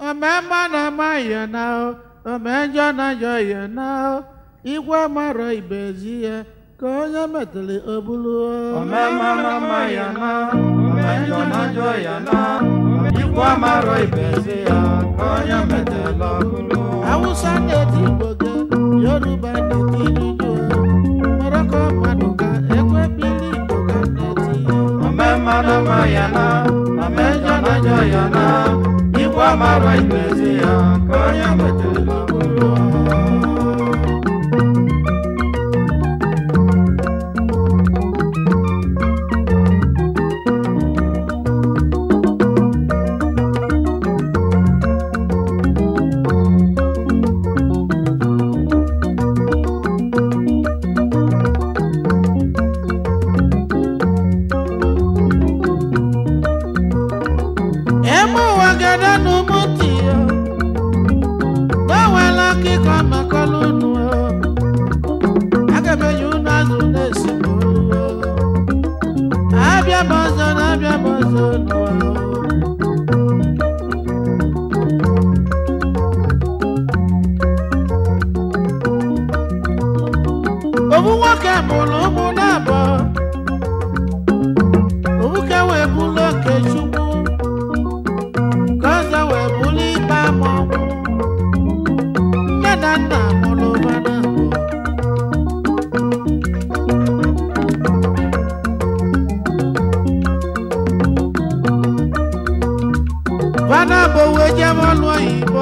omemma na-ama ya na omejọ na-ajọ ya na igwe mara ibezi ya ka onye metụrụ obulu Omemma na-ama ya na, omejọ na-ajọ ya na, ikwu amarọ ibezi ya ka onye metela ọbụlụ. Hausa na-eti Igbo ge Yoruba na-eti Igbo Morocco mmadụ ga ekwe bili Igbo ga na-eti Omemma na-ama ya na, omejọ na-ajọ ya na, ikwu amarọ ibezi ya ka onye metela ọbụlụ. Eme ụwa gada n'ụmụ ntị ya N'enwela akịkọ makọlụ unu Aga m enye unu azụ na-esi n'olu Abịa m ọzọ na abịa m ọzọ n'ụwa Obu nwoke mụrụ ụmụ na-abụọ Obuke wee bụlụ oke Chukwu ka ọzọ wee bụrụ ikpe amọnwụ nne na nna mụrụ mmadụ abụọ fada bụ wee jebe ọlụ oyibo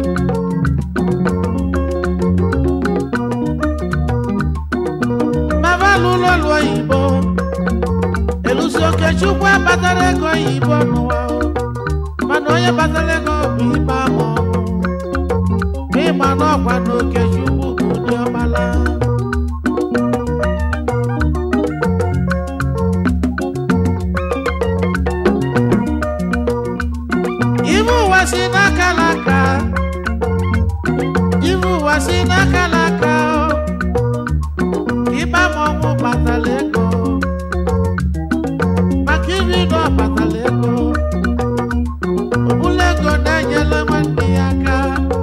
maba lụrụ ọlụ oyibo elusi okechukwu abatara ego oyibo n'ụwa o. mana onye batara ego bụ ikpe ama ọnwụ ma ịma na ọkwa na okechukwu bụ ụdị ọmala ibe ụwa si n'aka n'aka ibe ụwa si n'aka n'aka o. ikpe ama ọnwụ batara ego maka iri na ọ batara ego ọbụla ego na-enyela nwanne ya aka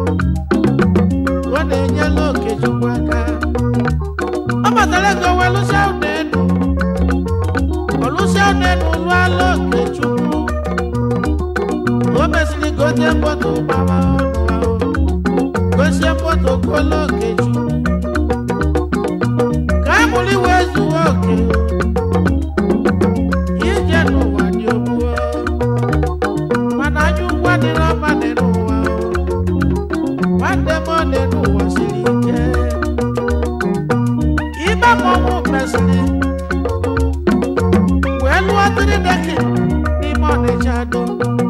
ọ na-enyela okechukwu aka ọ batara ego wee lụsịa ụlọ elu ọlụsịa ụlọ elu lụọla okechukwu o mesịrị gote moto gbara ọnụ ahụ gosie moto gụọla okechukwu ka a mụrụ iwe zuo oke ije n'ụwa dị ogbuo mana anya ụgwọ dịrị ọma dị n'ụwa o. nwanne m ọ dị n'ụwa siri ike ibe mmọnwụ mesịrị wee lụọ trideki n'ime ọnịcha do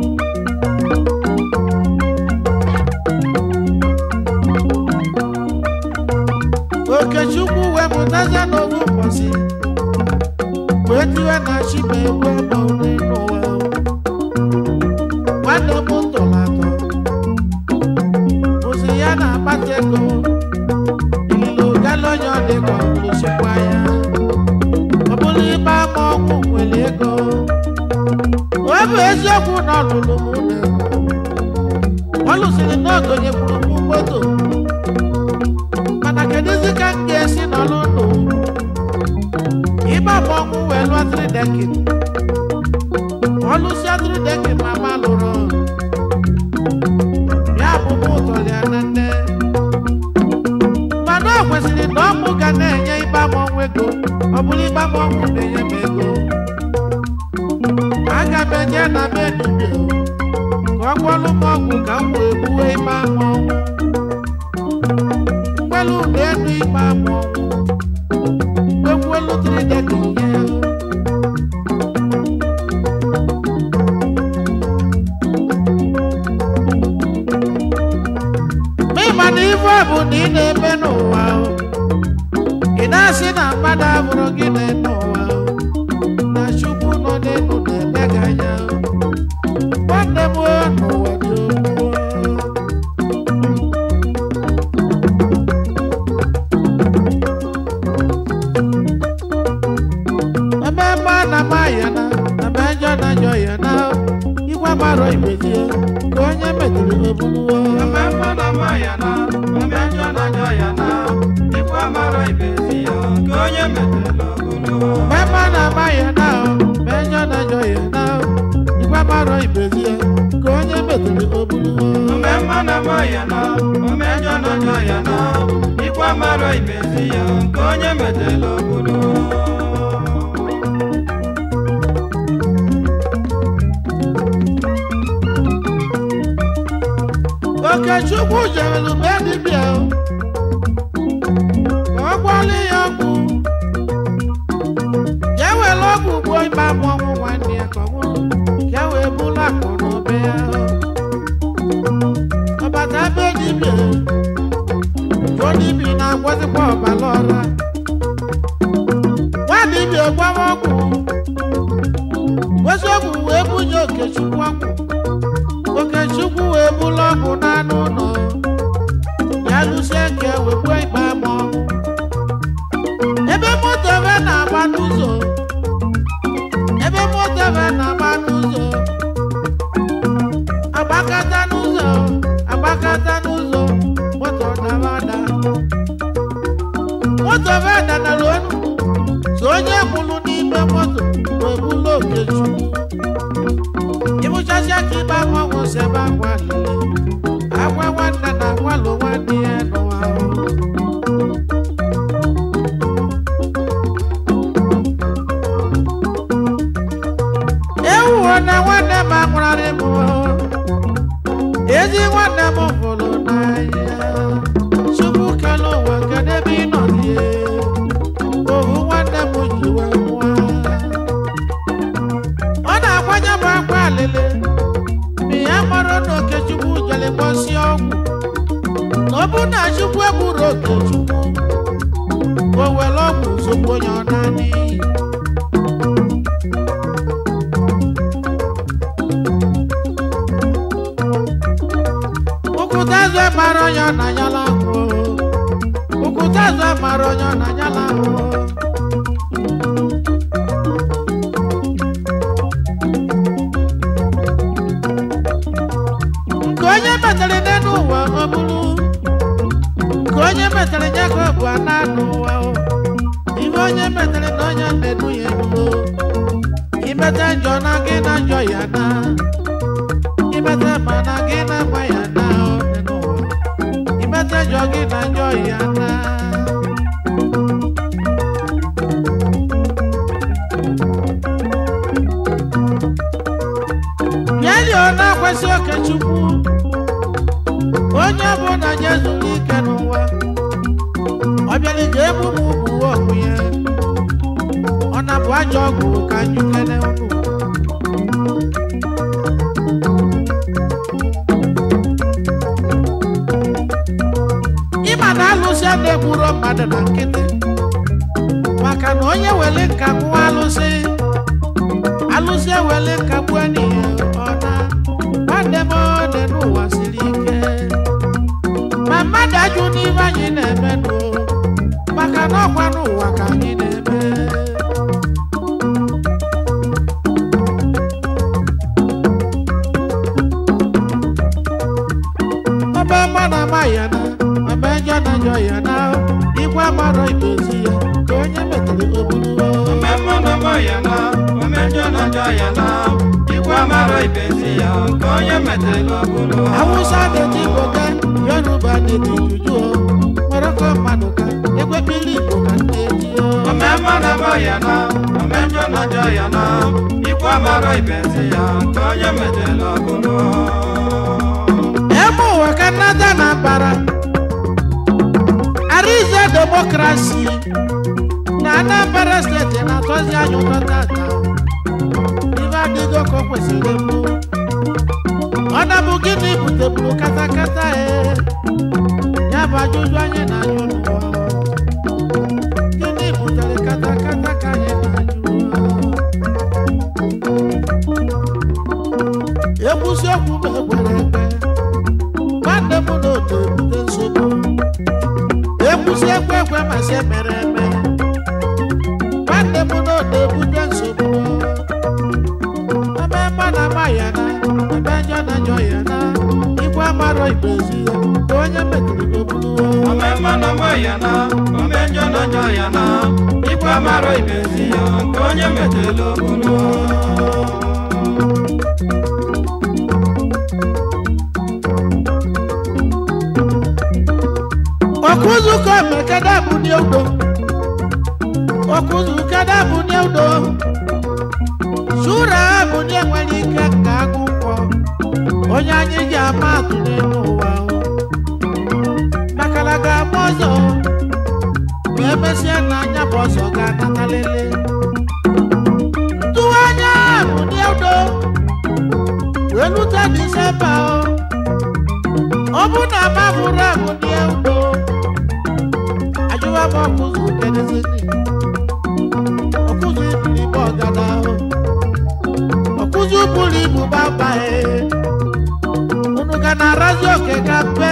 okechukwu wee mụtaza n'owu ụbọchị wee tiwe na chiba egwu ọma ụdị n'ụwa o. nwanne m tọrọ atọ bụzi ya na-akpata ego ililo galonye ọ dịka ọbụlụsikwa ya ọ bụrụ ịgba ama ọgwụ nwere ego ọ bụ eziokwu na ọ lụrụ m ụlọ ego ọ lụsịrị na ogonyekwuru m moto mana kedụzi ka m ga-esi n'ọlụ ndụ ịgba ama ọgwụ wee lụọ tridekid ọlụsịa tridekid ma ma lụrụ ya bụ mụ ụtọrọ ya na nne mana o kwesịrị na ọmụ ga na-enye ịgba m ọnwụ ego ọ bụrụ ịgba m ọnwụ na-enye m ego aga m enye na m enubie ka ọ gwọlụ m ọgwụ ka m wee gbuwe ịgba m ọnwụ mgbelu ụlọ elu ịgba m ọnwụ mgbekwuelu tridekid nye ya Ma ị ma na ife ọ bụ na ị na-eme n'ụwa o. ị na-asị na mmadụ abụrụ gị na-eme ụwa o. na chukwu nọ n'elu na-eme gị anya o. nwanne m o, n'ụwa dị ogbu o. ebe ebe a na-ama ya na ebe njọ na njọ ya na igwe marọ ibezie ka onye metụrụ metụrụ obuluwo ome mma na mma ya na ome njọ na njọ ya na ikwu amara ibezi ya nke onye metela ọbụlụ mema na ama ya na menyo na njọ ya na igwe marọ ibezi ya ka onye metụrụ obuluwo ome mma na mma ya na ome njọ na njọ ya na ikwu amara ibezi ya nke onye metela ọbụlụ okechukwu jerelu be dibịa ka ọ gwọọla ya ọgwụ ya were ọgwụ gbuo ime amụ ọnwụ nwanne ya ka ọ nwụrụ ka ya wee bụrụ akụ na obe ya ọbata be dibịa jụọ dibịa na-agwọzikwa ọbara ọra nwa dibịa gwawa ọgwụ gosi ọgwụ wee bunye okechukwu ọgwụ okechukwu wee bụrụ ọgwụ n'anụ ụlọ ya lụsie nke wekwe ikpe ama ọnwụ ebe moto ebe na-agba n'ụzọ ebe moto ebe na-agba n'ụzọ agbakata n'ụzọ agbakata n'ụzọ moto dara ada moto ebe danara onu so onye kwụrụ n'ime moto wee bụrụ okechukwu ịbụchasịa ka ibe akwa nwụsị ebe akwa lele akwa nwanne na akwalụ nwanne ya n'ụwa ahụ ewuwo na nwanne m anwụrarị m ezi nwanne m hụrụ n'anya chukwu kele ụwa kedu ebe ị nọ die ohu nwanne m ji wee nwụọ ọ na-agbanye m akwa alele mgbe ya mara na okechukwu jere gbọsi ọgwụ na ọ bụ na chukwu egburu okechukwu o were ọgwụ zogbu onye ọ naanị ụkwụtazụ mara onye ọ na-anyala ahụ ụkwụtazụ mara onye ọ na-anyala ahụ nke onye metere n'elu ụwa ọ bụrụ nke onye metere nye ka ọ bụ ana n'ụwa o. ihe onye metere na onye na-edu ya enuo imete njọ na gị na njọ ya na imete ma na gị na mma ya na ọ dị n'ụwa imete njọ gị na njọ ya na Nyeli ọ na-akwesị okechukwu onye bụ na nye zuru ike n'ụwa ọ bịara ije ebu m ugwu ọgwụ ya ọ na-bụ ajọ ọgwụ ka anyị kene unu ịma na alụsị a na-egburo mmadụ na nkịtị maka na onye were nka nwụọ alụsị alụsị ewele nka gbuo n'ihe ọ na nwanne m ọ dị n'ụwa siri ike ma mmadụ ajụ n'ihe anyị na-eme nụ maka na ọkwa n'ụwa ka anyị na-eme ọba mma na ama ya na ọba njọ na njọ ya na igwe amarọ idozi ya ka onye metere oburu ome mma na mma ya na ome njọ na njọ ya na ikwu amara ibezi ya nke onye metela ọbụlụ Hausa na-eti Igbo ka Yoruba na-eti Juju o Morocco mmadụ ka ekwepili Igbo ka na-eti o ome mma na mma ya na ome njọ na njọ ya na ikwu amara ibezi ya nke onye metela ọbụlụ ebe ụwa ka nnata na bara Arize demokrasi na Anambra steeti na-atọzi anya ụtọ tata ife adịgo ka o kwesịrị mbụ ọ na-bụ gịnị buteburu katakata e ya bụ ajụjụ anyị na-ajụ n'ụwa gịnị butere katakata ka anyị na-ajụ ekwusi okwu m ekwere ekwe nwanne m na otu ebute nsogbu ekwusi ekwe ekwe ma si emere eme nwanne m na otu ebute nsogbu ebe mma na ama ya na ebe njọ na njọ ya na ikwe na ome njọ na njọ ya na ikwe amarọ ibezi ya ka onye metela okporo ọkụzụkọ mekada bụ n'eudo ọkụzụkada bụ n'eudo sura bụ ndị nwere ike ka agụkwọ onye anyị ji ama atụ n'elu ụwa o. makala ga-ama ọzọ ma emesịa na anya bụ ọzọ ga-anata lele tụwa anya bụ n'eudo wee lute disemba o ọ bụ na mabụrụ abụ n'eudo ajụwa m ọkụzụ kedezini ọkụzụ ibiri bụ ọgada o ọkụzụ buru ibu babae unu ga na-arazi oke ka mpe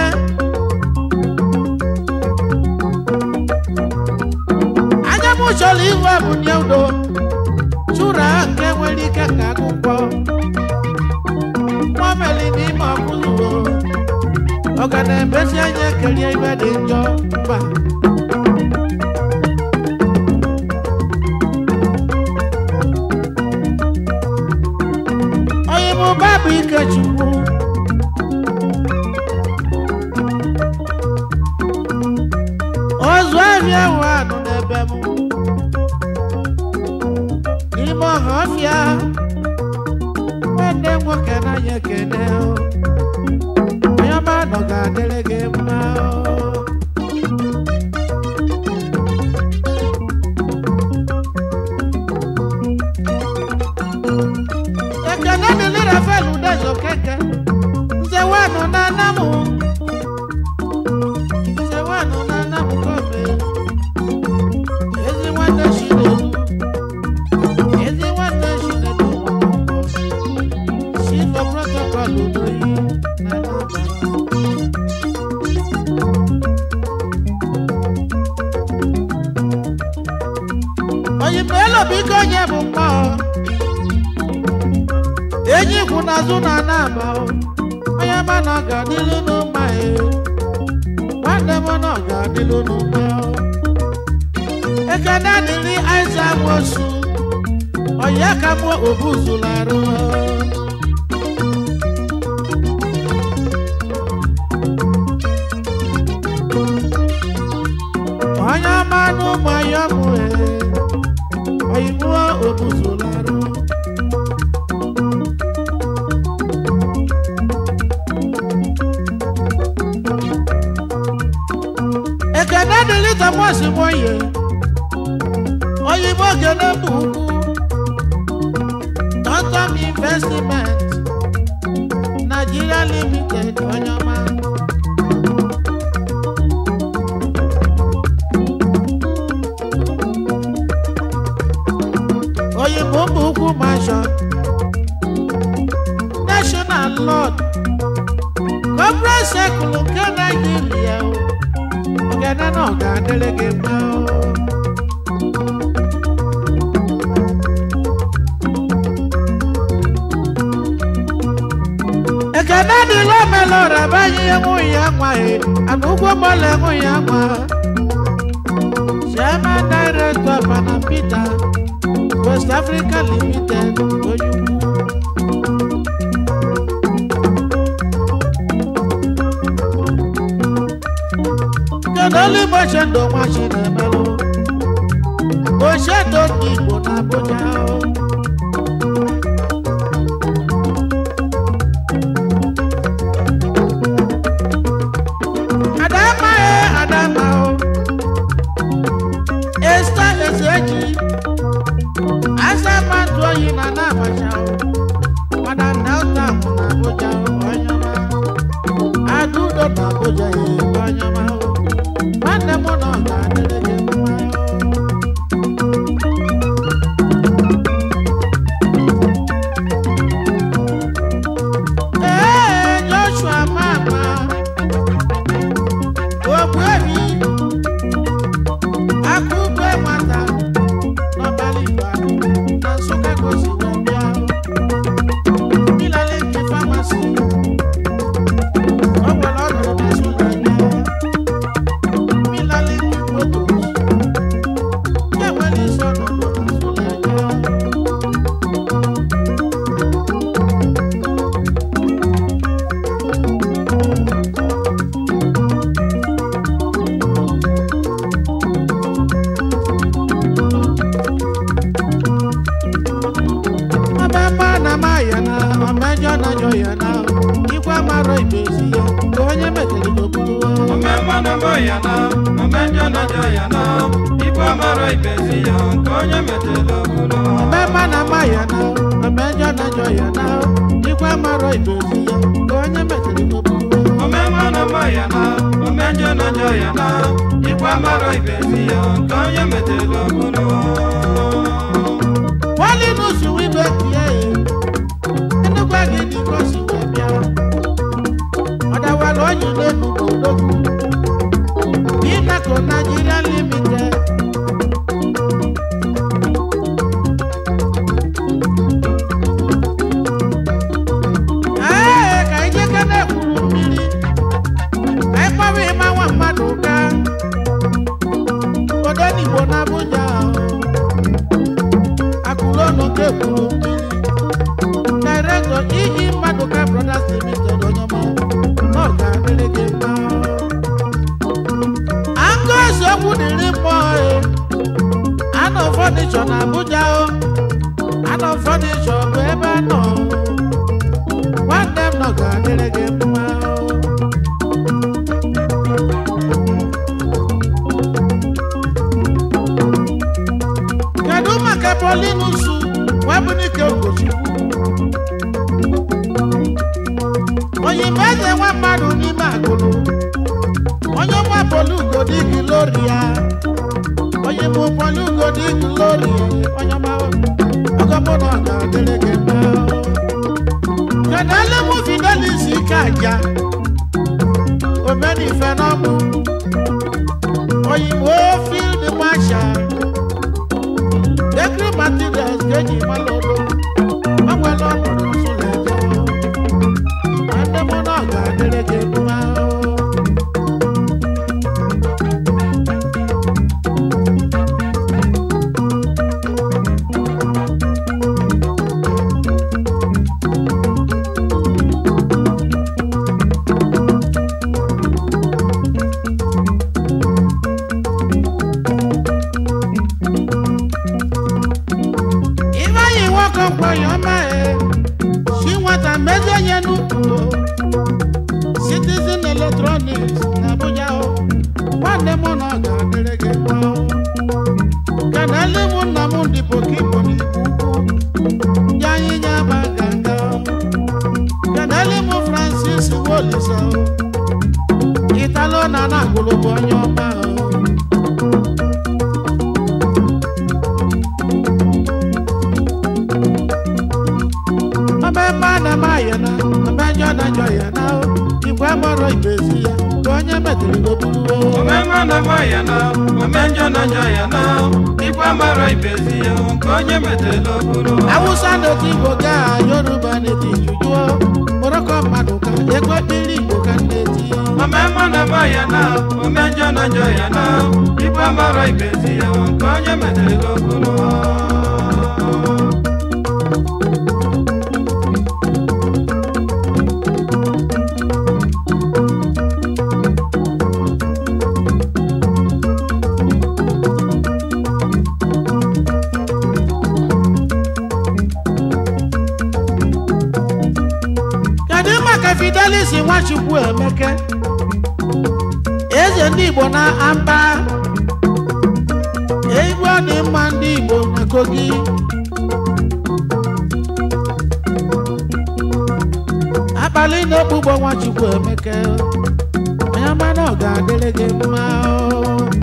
anya m chọrọ ihu bụ n'eudo chụra nke nwere ike ka akwụkwọ nwameli n'ime ọkụzụ o ọ ga na-emesi anya ekerie ibe dị njọ mba onye bụ babụ ikechukwu ozu ahịa ahụ anụ n'ebe m n'ime ọha ọfịa nwanne nwoke n'anya ekene o. onye ọma nọ ga-adịrị gị mma o. ekene dịrị rafael udezo keke nze wanụ na anamụ nze wanụ na anamụ kome ezi nwanne chinedu ezi nwanne chinedu silva protocol udoyi na n'ọbara oyimelo biko onye bụ mmụọ enyi kwụ n'azụ na anaba o onye ma na ọ ga-adịlu n'ụma e nwanne m na ọ ga-adịlu n'ụma o ekene dịrị aịza mosu ọya ka mụ obuzularụ onye ọma n'ụmụ ya mụ e oyimuo obuzularụ ekene dịrị thomas moye oyibo gene bụ ukwu tontom investment nigeria limited onye ọma oyibo bụ ukwu mansion national lord corporate circle nke naijiria o ogene na ọ ga-adịrị gị mma o. ekene dịla omelora banye ihe nwunye ya nwaghị ana ụgwọ mọla nwunye ya nwa chairman director pana peter west africa limited onye ukwu kedu olu igbo chendo nwa chinemelụ ochedo ndị igbo na abuja o. adama e adama o esta ezeji asamatu oyi na na abacha o madam delta mụ na abuja o onye ọma adudo na abuja ye onye ọma o nwanne m na ọ ga-adịrị gị mma o mara ibe ezi ya ka onye metere n'okpuru ome mmanụ mbọ ya na ome njọ na njọ ya na ikwu amara ibezi ya nke onye metela obodo mmemme na ama ya na mmejọ na njọ ya na ikwe mara ibe ezi ya ka onye metere n'okpuru ome mmanụ mbọ ya na ome njọ na njọ ya na ikwu amara ibezi ya nke onye metela obodo wali n'usu ibe tie enugwa gị dịka osi wee bịa ọdawara onye n'elu odogwu Binaco Nigeria Limited ee ka anyị jeke na-ekwuru mmiri ka anyị kpawa ịma nwa mmadụ ụka odenigbo na Abuja akụlọnụ nke ekwuru mmiri director iyi mmadụ ka brothers limited onye ọma na ọ ga-adịrị gị mma Angus okwu dịrị mmụọ e anọ fọnịchọ na Abuja o anọ fọnịchọ bụ ebe a nọ nwanne m nọ ga-adịrị gị mma o kedu maka polinusu webunike ogochukwu oyimbo eze nwa mmadụ n'ime agụlụ onye nwa polugodi gloria onye mụ polugodi gloria onye ọma ọgọmụ na ọ ga-adịrị gị mma kedu ele mụ fidelis ike aja omenife n'ọmụ oyimbo field marshal Agri materials keji malolo ọgbẹlẹ ọmọdé nsúlẹ jẹ adémọnà ọgá adérèké mma Ifeanyi nwoke mkpọyọ ọma e si nwata mezie nye n'ukwu Citizen Electronics na Abuja o nwanne m na ọ ga-adịrị gị mma o kenele m nna m ndị pokipo n'ikwu ukwu ndị anyị nye aba ganga o kenele m Francis Wolisa o Italo na na-agụlụ bụ onye ọma o ọmemme a na-eme ayana ọmejọ na-ajọ ya na igwe mọrọ ibezi ya ka onye metụrụ n'okpuru ome mmanụ mbọ ya na ome njọ na njọ ya na ikwu amara ibezi ya nke onye metela obodo awụsa na-eti igbo ga yoruba na-eti jujuo moroko mmadụ ka ekwe mmiri igbo ka na-eti ome mmanụ mbọ ya na ome njọ na njọ ya na ikwu amara ibezi ya nke onye metela obodo kedu maka fidelis nwachukwu emeke eze ndị igbo na amba igwe ọ dị mma ndị igbo na kogi abalị na-ekpugbo nwachukwu emeke onye ọma na ọ ga-adịrị gị mma o.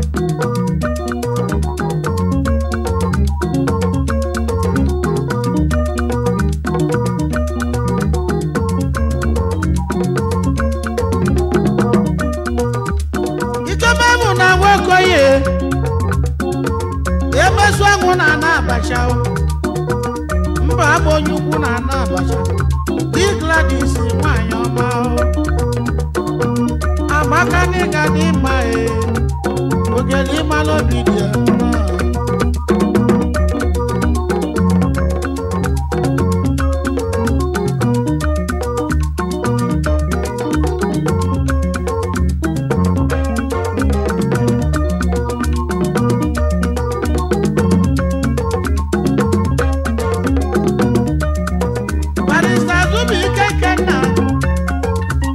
ikeme mụ na nwokoye emesu anwụ na ana abacha o. mba abụ onye ukwu na ana abacha di gladys nwanyị ọma o. amaka n'ịga dị mma e ogele ịmalụ obi dị ya mma. barista zubi ike kenna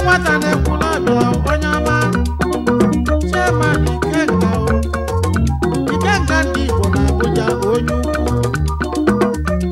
nwata na-ekwula ọbịa onye ọma chairman ikenga o ikenga ndị igbo na abuja onye ukwu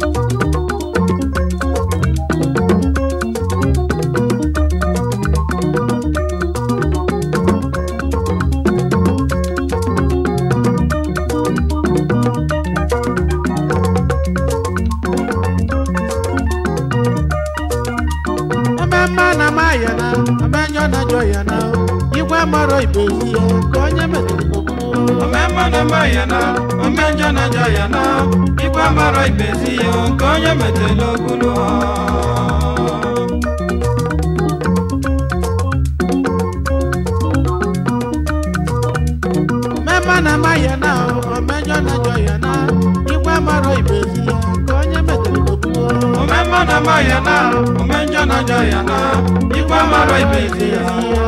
ememme a na maya na amenyo na jọ ya na igwe mara ibezi ya ka onye metere okpuru omemma na mma ya na omenjọ na njọ ya na igwe mara ibezi ya nke onye metela okpulu mmemme na maya na amenyo na jọ ya na igwe mara ibezi ya ka onye metere okpuru omemma na mma ya na omenjọ na njọ ya na igwe mara ibezi ya